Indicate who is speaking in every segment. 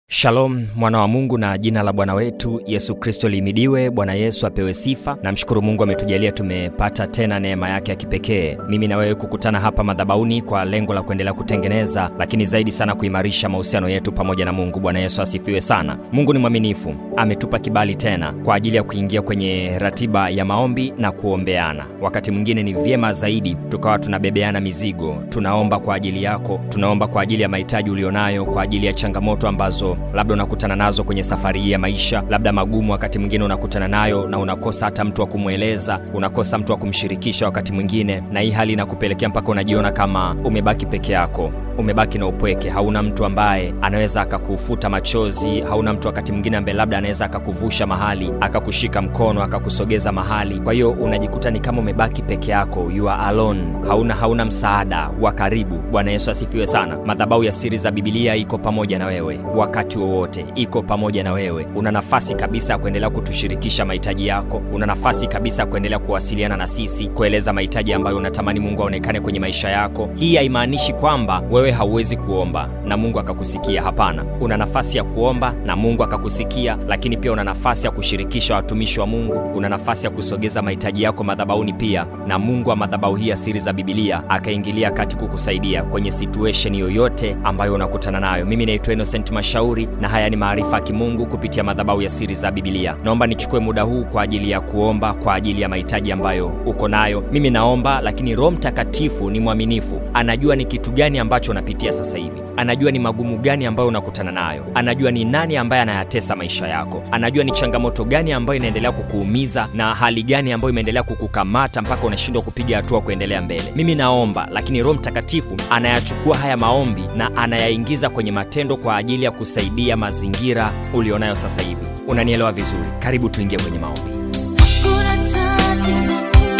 Speaker 1: Shalom mwana wa Mungu, na jina la Bwana wetu Yesu Kristo lihimidiwe. Bwana Yesu apewe sifa. Namshukuru Mungu ametujalia tumepata tena neema yake ya kipekee, mimi na wewe kukutana hapa madhabahuni kwa lengo la kuendelea kutengeneza, lakini zaidi sana kuimarisha mahusiano yetu pamoja na Mungu. Bwana Yesu asifiwe sana. Mungu ni mwaminifu, ametupa kibali tena kwa ajili ya kuingia kwenye ratiba ya maombi na kuombeana. Wakati mwingine ni vyema zaidi tukawa tunabebeana mizigo, tunaomba kwa ajili yako, tunaomba kwa ajili ya mahitaji ulionayo, kwa ajili ya changamoto ambazo labda unakutana nazo kwenye safari hii ya maisha, labda magumu wakati mwingine unakutana nayo na unakosa hata mtu wa kumweleza, unakosa mtu wa kumshirikisha wakati mwingine, na hii hali inakupelekea mpaka unajiona kama umebaki peke yako umebaki na upweke, hauna mtu ambaye anaweza akakufuta machozi, hauna mtu wakati mwingine ambaye labda anaweza akakuvusha mahali, akakushika mkono, akakusogeza mahali. Kwa hiyo unajikuta ni kama umebaki peke yako, you are alone, hauna hauna msaada wa karibu. Bwana Yesu asifiwe sana. Madhabahu ya Siri za Bibilia iko pamoja na wewe wakati wowote, iko pamoja na wewe. Una nafasi kabisa ya kuendelea kutushirikisha mahitaji yako, una nafasi kabisa ya kuendelea kuwasiliana na sisi, kueleza mahitaji ambayo unatamani Mungu aonekane kwenye maisha yako. Hii haimaanishi kwamba wewe hauwezi kuomba na Mungu akakusikia. Hapana, una nafasi ya kuomba na Mungu akakusikia, lakini pia una nafasi ya kushirikisha watumishi wa Mungu, una nafasi ya kusogeza mahitaji yako madhabahuni pia, na Mungu wa madhabahu hii ya Siri za Bibilia akaingilia kati kukusaidia kwenye situation yoyote ambayo unakutana nayo. Mimi naitwa Innocent Mashauri na haya ni maarifa ya kimungu kupitia madhabahu ya Siri za Bibilia. Naomba nichukue muda huu kwa ajili ya kuomba kwa ajili ya mahitaji ambayo uko nayo. Mimi naomba, lakini Roho Mtakatifu ni mwaminifu, anajua ni kitu gani ambacho unapitia sasa hivi, anajua ni magumu gani ambayo unakutana nayo, anajua ni nani ambaye anayatesa maisha yako, anajua ni changamoto gani ambayo inaendelea kukuumiza na hali gani ambayo imeendelea kukukamata mpaka unashindwa kupiga hatua kuendelea mbele. Mimi naomba, lakini Roho Mtakatifu anayachukua haya maombi na anayaingiza kwenye matendo kwa ajili ya kusaidia mazingira ulionayo sasa hivi. Unanielewa vizuri? Karibu tuingie kwenye maombi.
Speaker 2: Kuna tatizo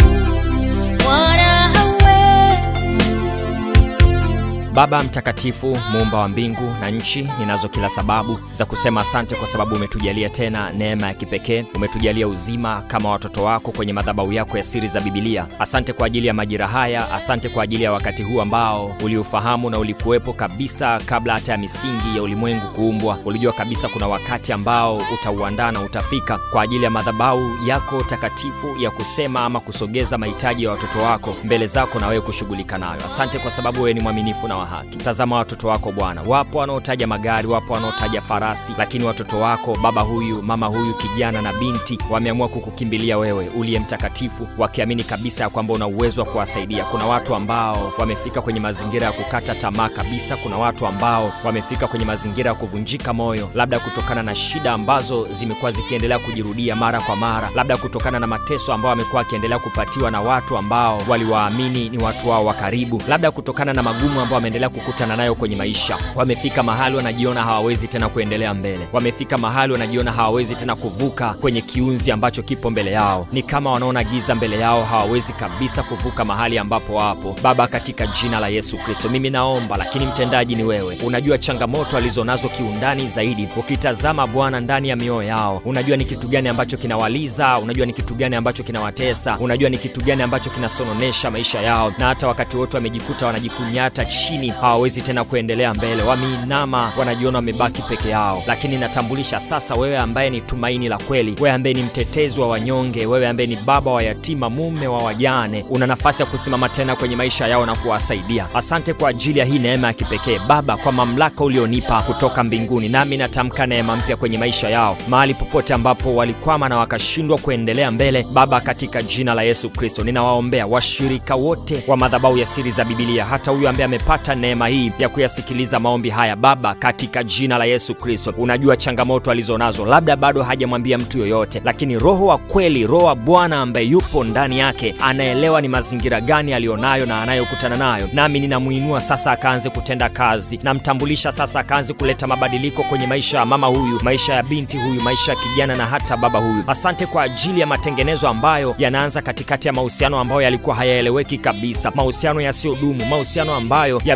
Speaker 2: kuu, Bwana hawezi.
Speaker 1: Baba mtakatifu, muumba wa mbingu na nchi, ninazo kila sababu za kusema asante kwa sababu umetujalia tena neema ya kipekee, umetujalia uzima kama watoto wako kwenye madhabahu yako ya Siri za Bibilia. Asante kwa ajili ya majira haya, asante kwa ajili ya wakati huu ambao uliufahamu na ulikuwepo kabisa kabla hata ya misingi ya ulimwengu kuumbwa. Ulijua kabisa kuna wakati ambao utauandaa na utafika kwa ajili ya madhabahu yako takatifu ya kusema ama kusogeza mahitaji ya watoto wako mbele zako na wewe kushughulika nayo. Asante kwa sababu wewe ni mwaminifu na wa haki. Tazama watoto wako Bwana, wapo wanaotaja magari, wapo wanaotaja farasi, lakini watoto wako baba huyu, mama huyu, kijana na binti wameamua kukukimbilia wewe uliye mtakatifu, wakiamini kabisa ya kwamba una uwezo wa kuwasaidia. Kuna watu ambao wamefika kwenye mazingira ya kukata tamaa kabisa. Kuna watu ambao wamefika kwenye mazingira ya kuvunjika moyo, labda kutokana na shida ambazo zimekuwa zikiendelea kujirudia mara kwa mara, labda kutokana na mateso ambayo wamekuwa wakiendelea kupatiwa na watu ambao waliwaamini ni watu wao wa karibu, labda kutokana na magumu ambao wameendelea kukutana nayo kwenye maisha. Wamefika mahali wanajiona hawawezi tena kuendelea mbele, wamefika mahali wanajiona hawawezi tena kuvuka kwenye kiunzi ambacho kipo mbele yao. Ni kama wanaona giza mbele yao, hawawezi kabisa kuvuka mahali ambapo wapo. Baba, katika jina la Yesu Kristo, mimi naomba, lakini mtendaji ni wewe. Unajua changamoto alizonazo kiundani zaidi. Ukitazama Bwana ndani ya mioyo yao, unajua ni kitu gani ambacho kinawaliza, unajua ni kitu gani ambacho kinawatesa, unajua ni kitu gani ambacho kinasononesha maisha yao, na hata wakati wote wamejikuta wanajikunyata chini, hawawezi tena kuendelea mbele, wameinama, wanajiona wamebaki peke yao. Lakini natambulisha sasa, wewe ambaye ni tumaini la kweli, wewe ambaye ni mtetezi wa wanyonge, wewe ambaye ni baba wa yatima, mume wa wajane, una nafasi ya kusimama tena kwenye maisha yao na kuwasaidia. Asante kwa ajili ya hii neema ya kipekee Baba, kwa mamlaka ulionipa kutoka mbinguni, nami natamka neema mpya kwenye maisha yao, mahali popote ambapo walikwama na wakashindwa kuendelea mbele. Baba, katika jina la Yesu Kristo, ninawaombea washirika wote wa madhabahu ya Siri za Bibilia, hata huyu ambaye amepata neema hii ya kuyasikiliza maombi haya. Baba, katika jina la Yesu Kristo, unajua changamoto alizonazo, labda bado hajamwambia mtu yoyote, lakini Roho wa kweli, Roho wa Bwana ambaye yupo ndani yake, anaelewa ni mazingira gani aliyonayo na anayokutana nayo. Nami ninamuinua sasa akaanze kutenda kazi, namtambulisha sasa akaanze kuleta mabadiliko kwenye maisha ya mama huyu, maisha ya binti huyu, maisha ya kijana na hata baba huyu. Asante kwa ajili ya matengenezo ambayo yanaanza katikati ya mahusiano ambayo yalikuwa hayaeleweki kabisa, mahusiano yasiyodumu, mahusiano ambayo yame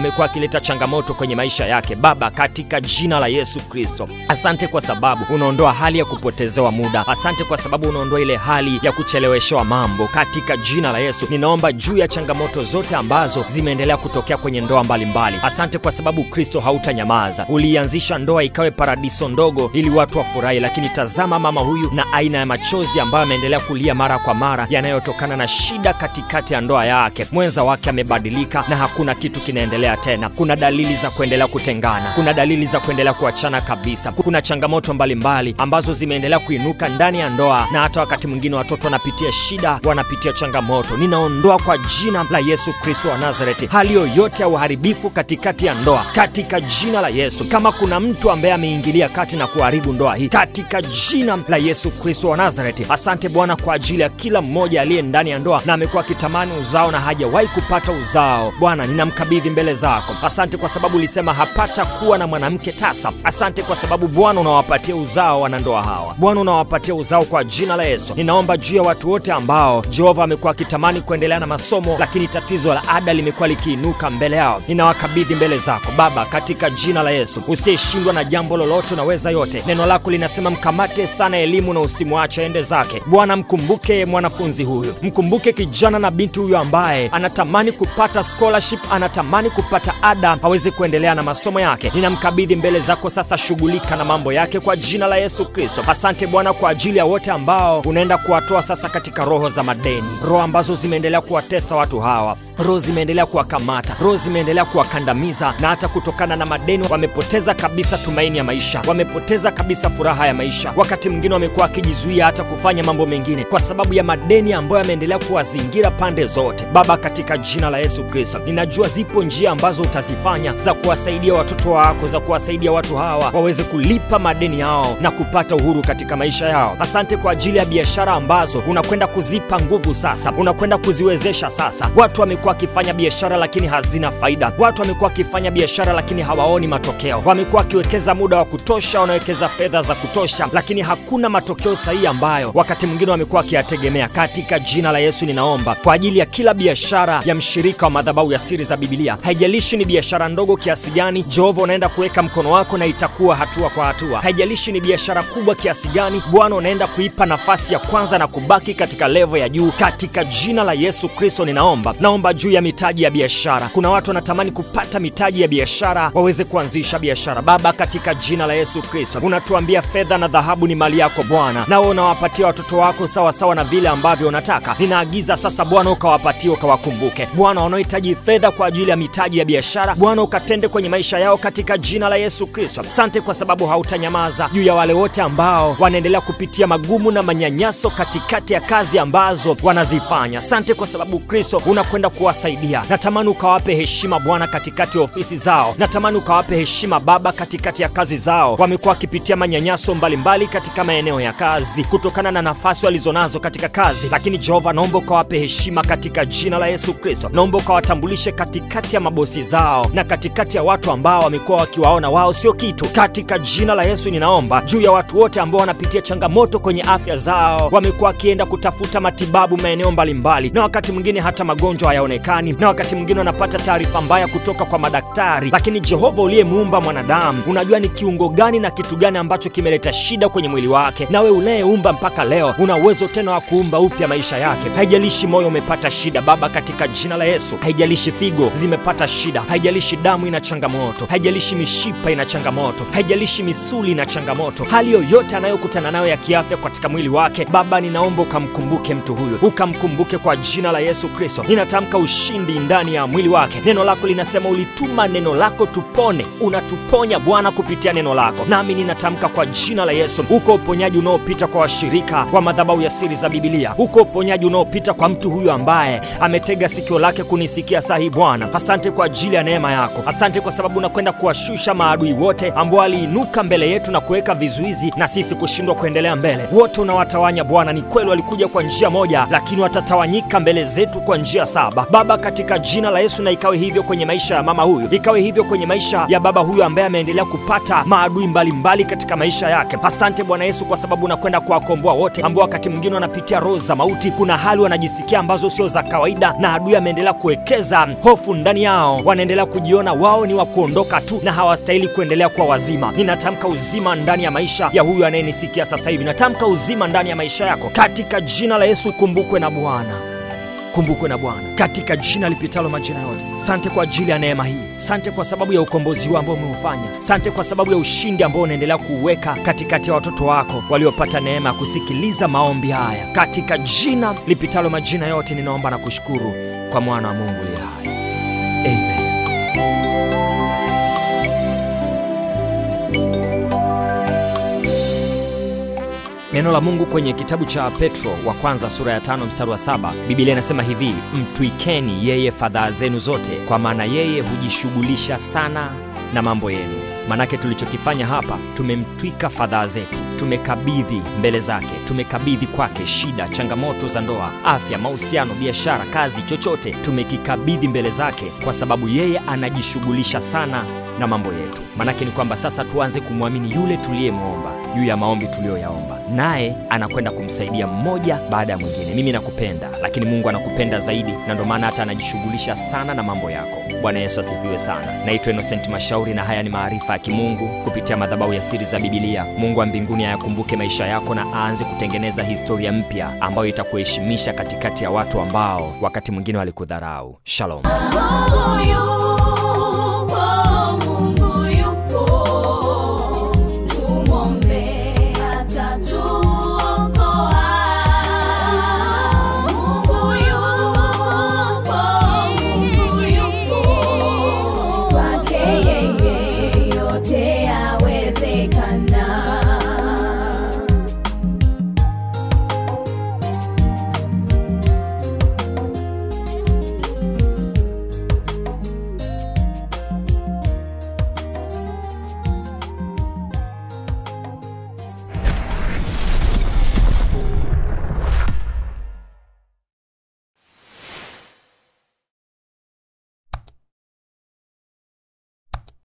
Speaker 1: amekuwa akileta changamoto kwenye maisha yake. Baba, katika jina la Yesu Kristo, asante kwa sababu unaondoa hali ya kupotezewa muda. Asante kwa sababu unaondoa ile hali ya kucheleweshewa mambo. Katika jina la Yesu ninaomba juu ya changamoto zote ambazo zimeendelea kutokea kwenye ndoa mbalimbali. Asante kwa sababu Kristo hautanyamaza. Ulianzisha ndoa ikawe paradiso ndogo ili watu wafurahi, lakini tazama mama huyu na aina ya machozi ambayo ameendelea kulia mara kwa mara yanayotokana na shida katikati ya ndoa yake. Mwenza wake amebadilika na hakuna kitu kinaendelea tena. Kuna dalili za kuendelea kutengana, kuna dalili za kuendelea kuachana kabisa. Kuna changamoto mbalimbali mbali ambazo zimeendelea kuinuka ndani ya ndoa, na hata wakati mwingine watoto wanapitia shida, wanapitia changamoto. Ninaondoa kwa jina la Yesu Kristo wa Nazareti hali yoyote ya uharibifu katikati ya ndoa, katika jina la Yesu. Kama kuna mtu ambaye ameingilia kati na kuharibu ndoa hii, katika jina la Yesu Kristo wa Nazareti. Asante Bwana kwa ajili ya kila mmoja aliye ndani ya ndoa na amekuwa akitamani uzao na hajawahi kupata uzao. Bwana, ninamkabidhi mbele zako. Asante kwa sababu ulisema hapata kuwa na mwanamke tasa. Asante kwa sababu Bwana unawapatia uzao wanandoa hawa. Bwana unawapatia uzao kwa jina la Yesu. Ninaomba juu ya watu wote ambao Jehova amekuwa akitamani kuendelea na masomo, lakini tatizo la ada limekuwa likiinuka mbele yao. Ninawakabidhi mbele zako Baba, katika jina la Yesu. Usiyeshindwa na jambo lolote, unaweza yote. Neno lako linasema mkamate sana elimu na usimwache ende zake. Bwana, mkumbuke mwanafunzi huyu, mkumbuke kijana na binti huyu ambaye anatamani kupata scholarship, anatamani kupata ada aweze kuendelea na masomo yake. Ninamkabidhi mbele zako sasa, shughulika na mambo yake kwa jina la Yesu Kristo. Asante Bwana kwa ajili ya wote ambao unaenda kuwatoa sasa katika roho za madeni, roho ambazo zimeendelea kuwatesa watu hawa, roho zimeendelea kuwakamata, roho zimeendelea kuwakandamiza, na hata kutokana na madeni wamepoteza kabisa tumaini ya maisha, wamepoteza kabisa furaha ya maisha. Wakati mwingine wamekuwa wakijizuia hata kufanya mambo mengine kwa sababu ya madeni ambayo yameendelea kuwazingira pande zote. Baba, katika jina la Yesu Kristo, ninajua zipo njia ambazo utazifanya za kuwasaidia watoto wako, za kuwasaidia watu hawa waweze kulipa madeni yao na kupata uhuru katika maisha yao. Asante kwa ajili ya biashara ambazo unakwenda kuzipa nguvu sasa, unakwenda kuziwezesha sasa. Watu wamekuwa wakifanya biashara lakini hazina faida. Watu wamekuwa wakifanya biashara lakini hawaoni matokeo. Wamekuwa wakiwekeza muda wa kutosha, wanawekeza fedha za kutosha, lakini hakuna matokeo sahihi ambayo wakati mwingine wamekuwa wakiyategemea. Katika jina la Yesu ninaomba kwa ajili ya kila biashara ya mshirika wa madhabahu ya siri za Biblia, haijalishi ni biashara ndogo kiasi gani, Jehova unaenda kuweka mkono wako na itakuwa hatua kwa hatua. Haijalishi ni biashara kubwa kiasi gani, Bwana unaenda kuipa nafasi ya kwanza na kubaki katika levo ya juu. Katika jina la Yesu Kristo ninaomba, naomba juu ya mitaji ya biashara. Kuna watu wanatamani kupata mitaji ya biashara waweze kuanzisha biashara. Baba, katika jina la Yesu Kristo unatuambia fedha na dhahabu ni mali yako Bwana, nawe unawapatia watoto wako sawa sawa na vile ambavyo unataka. Ninaagiza sasa Bwana ukawapatie, ukawakumbuke Bwana wanaohitaji fedha kwa ajili ya mitaji ya biashara. Bwana ukatende kwenye maisha yao katika jina la Yesu Kristo. Asante kwa sababu hautanyamaza juu ya wale wote ambao wanaendelea kupitia magumu na manyanyaso katikati ya kazi ambazo wanazifanya. Asante kwa sababu Kristo unakwenda kuwasaidia. Natamani ukawape heshima Bwana katikati ya ofisi zao, natamani ukawape heshima Baba katikati ya kazi zao. Wamekuwa wakipitia manyanyaso mbalimbali katika maeneo ya kazi kutokana na nafasi walizonazo katika kazi, lakini Jehova, naomba ukawape heshima katika jina la Yesu Kristo. Naomba ukawatambulishe katikati ya mabosi zao na katikati ya watu ambao wamekuwa wakiwaona wao sio kitu. Katika jina la Yesu ninaomba juu ya watu wote ambao wanapitia changamoto kwenye afya zao, wamekuwa wakienda kutafuta matibabu maeneo mbalimbali, na wakati mwingine hata magonjwa hayaonekani, na wakati mwingine wanapata taarifa mbaya kutoka kwa madaktari. Lakini Jehova uliyemuumba mwanadamu, unajua ni kiungo gani na kitu gani ambacho kimeleta shida kwenye mwili wake. Nawe unayeumba mpaka leo una uwezo tena wa kuumba upya maisha yake. Haijalishi moyo umepata shida Baba, katika jina la Yesu. Haijalishi figo zimepata shida, haijalishi damu ina changamoto, haijalishi mishipa ina changamoto, haijalishi misuli ina changamoto, hali yoyote anayokutana nayo ya kiafya katika mwili wake, Baba, ninaomba ukamkumbuke mtu huyu, ukamkumbuke kwa jina la Yesu Kristo. Ninatamka ushindi ndani ya mwili wake. Neno lako linasema ulituma neno lako tupone, unatuponya Bwana kupitia neno lako, nami ninatamka kwa jina la Yesu, uko uponyaji unaopita kwa washirika wa madhabahu ya siri za Biblia, uko uponyaji unaopita kwa mtu huyu ambaye ametega sikio lake kunisikia saa hii Bwana. Asante kwa ajili ya neema yako, asante kwa sababu unakwenda kuwashusha maadui wote ambao waliinuka mbele yetu na kuweka vizuizi na sisi kushindwa kuendelea mbele. Wote unawatawanya Bwana. Ni kweli walikuja kwa njia moja, lakini watatawanyika mbele zetu kwa njia saba. Baba, katika jina la Yesu, na ikawe hivyo kwenye maisha ya mama huyu, ikawe hivyo kwenye maisha ya baba huyu ambaye ameendelea kupata maadui mbalimbali mbali katika maisha yake. Asante Bwana Yesu kwa sababu unakwenda kuwakomboa wote ambao wakati mwingine wanapitia roho za mauti. Kuna hali wanajisikia ambazo sio za kawaida, na adui ameendelea kuwekeza hofu ndani yao wao wanaendelea kujiona wao ni wa kuondoka tu na hawastahili kuendelea kuwa wazima. Ninatamka uzima ndani ya maisha ya huyu anayenisikia sasa hivi. Natamka uzima ndani ya maisha yako katika jina la Yesu. Kumbukwe na Bwana kumbukwe na Bwana katika jina lipitalo majina yote. Sante kwa ajili ya neema hii, sante kwa sababu ya ukombozi huu ambao umeufanya, sante kwa sababu ya ushindi ambao unaendelea kuuweka katikati ya watoto wako waliopata neema ya kusikiliza maombi haya. Katika jina lipitalo majina yote, ninaomba na kushukuru kwa mwana wa Mungu aliye hai, amen. Neno la Mungu kwenye kitabu cha Petro wa kwanza sura ya tano mstari wa saba Biblia inasema hivi: mtwikeni yeye fadhaa zenu zote, kwa maana yeye hujishughulisha sana na mambo yenu. Manake tulichokifanya hapa, tumemtwika fadhaa zetu, tumekabidhi mbele zake, tumekabidhi kwake shida, changamoto za ndoa, afya, mahusiano, biashara, kazi, chochote tumekikabidhi mbele zake, kwa sababu yeye anajishughulisha sana na mambo yetu. Manake ni kwamba sasa tuanze kumwamini yule tuliyemwomba juu ya maombi tuliyoyaomba, naye anakwenda kumsaidia mmoja baada ya mwingine. Mimi nakupenda, lakini Mungu anakupenda zaidi, na ndio maana hata anajishughulisha sana na mambo yako. Bwana Yesu asifiwe sana. Naitwa Innocent Mashauri na haya ni maarifa ya kimungu kupitia madhabahu ya siri za Bibilia. Mungu wa mbinguni ayakumbuke maisha yako na aanze kutengeneza historia mpya ambayo itakuheshimisha katikati ya watu ambao wakati mwingine walikudharau. Shalom.
Speaker 2: Mungu yu